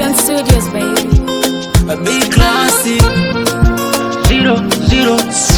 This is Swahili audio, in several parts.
Dance Studios, baby. A big classy. Zero, zero.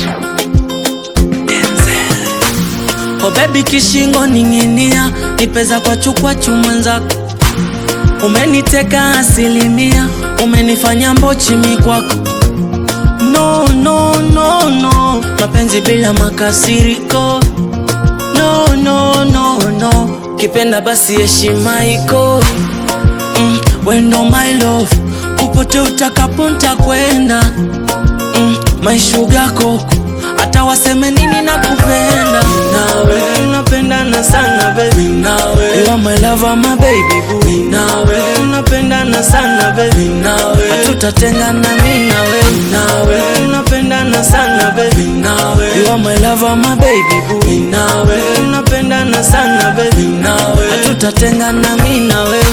Oh baby kishingo ning'inia, nipeza kwa chukwa chumwenzako. Umeniteka asilimia, umenifanya mbochi mi kwako. No, no, no, no, mapenzi bila makasiriko. No, no, no, no, kipenda basi heshima iko. Mm, wendo my love, popote utakapo ntakwenda. Mm, my sugar koko, hata waseme nini nakupenda. Nawe tunapendana sana baby, nawe you are my lover, my baby boo. Nawe tunapendana sana baby, nawe hatutatengana mimi nawe. Nawe tunapendana sana baby, nawe you are my lover, my baby boo. Nawe tunapendana sana baby, nawe hatutatengana mimi nawe.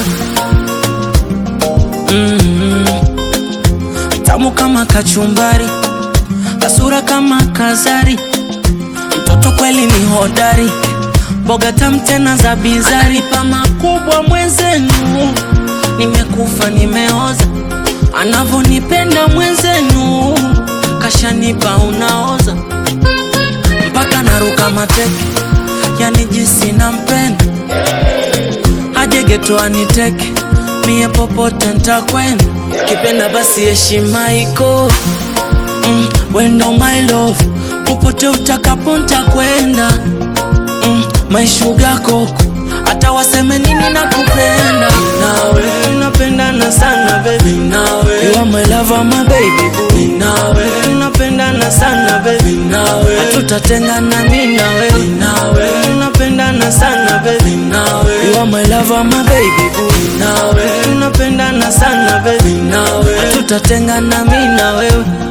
Mm, tamu kama kachumbari, kasura kama kazari, mtoto kweli ni hodari, boga tamu tena za bizari, pa makubwa mwenzenu, nimekufa nimeoza, anavonipenda mwenzenu, kashanipa unaoza, mpaka naruka mateke, yani jinsi nampenda aje geto aniteke mie popote ntakwenda kipenda basi heshima iko mm, wendo my love popote utakapo ntakwenda mm, my sugar koko hata waseme nini nakupenda nawe tunapendana sana baby nawe you are my lover my baby boo nawe tunapendana sana baby nawe hatutatengana mimi nawe nawe tunapendana sana baby nawe you are my lover my baby boo nawe tunapendana sana baby nawe hatutatengana mimi na wewe